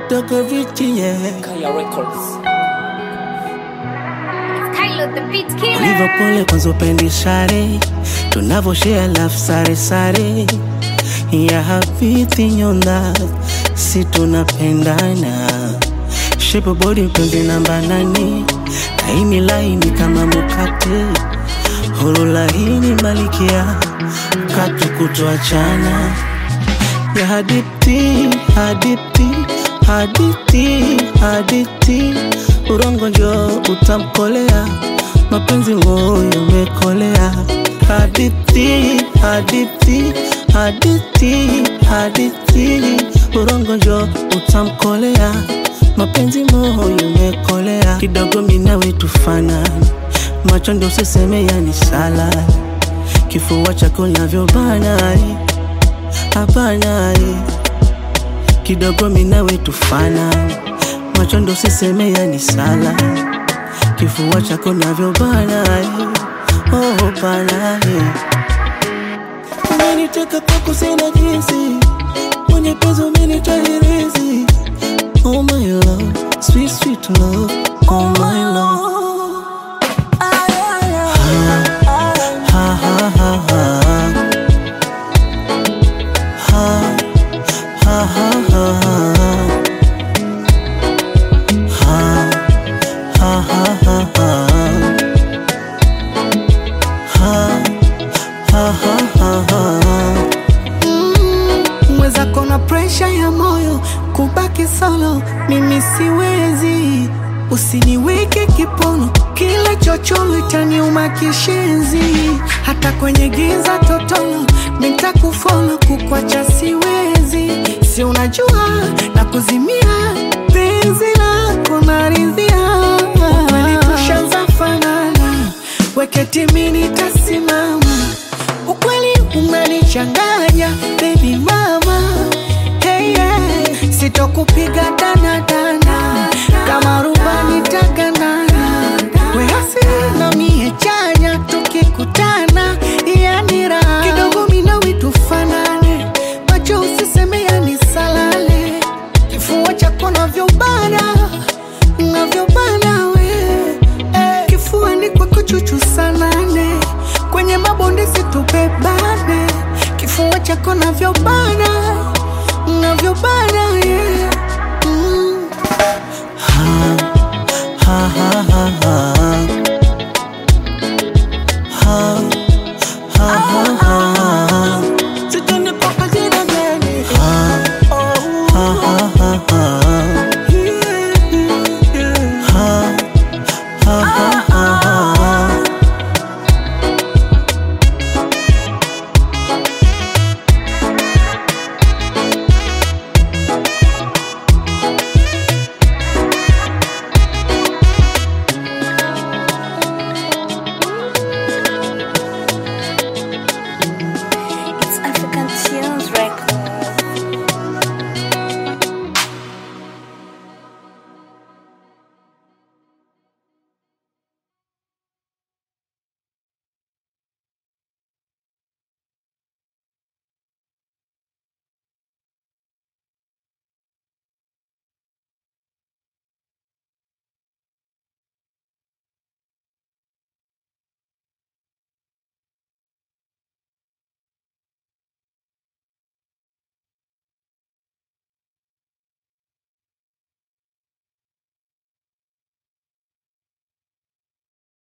kidogo viti yeah. Kaya Records. Kylo the beat killer. Ulivyo pole kwanza upendi sare tunavoshea love sare sare ya hadithi nyonda si tunapendana shepo body penzi namba nane laini laini kama mukate huru laini malikia katu kutoachana ya hadithi hadithi hadithi hadithi urongo njo utamkolea mapenzi moyo umekolea hadithi hadithi hadithi hadithi urongo njo utamkolea mapenzi moyo umekolea kidogo minawe tufanani macho ndo usiseme yani sala kifua chako navyobana hapana kidogo minawe tufana macho ndo siseme yani sala kifua chako navyobana oh, bana umeniteka kwako sina jinsi mwenye penzi umenitahirizi oh my love sweet sweet love oh my love ha, ha, ha, ha, ha. Ha, ha, ha, ha, ha. Ha, ha, ha, ha, ha. Ha, ha, ha, ha, ha. mwenzako na presha ya moyo kubaki solo mimi siwezi usiniweke kipono kila chocholo itaniuma kishenzi hata kwenye giza totolo mitakufolo kukwacha siwezi si unajua na kuzimia penzi lako naridhia ukweli tushaanza fanana weketimi nitasimama ukweli umenichanganya baby mama hey, yeah. sitokupiga danadana kama rubani taganana weasi na mie chanya tukikutana yani raha kidogo minawi tufanane macho usiseme yani salale kifua chako navyobana navyobana we eh, kifuani kwako chuchu sanane kwenye mabonde situbebane kifua chako navyobana navyobana yeah. mm. ha, ha, ha, ha.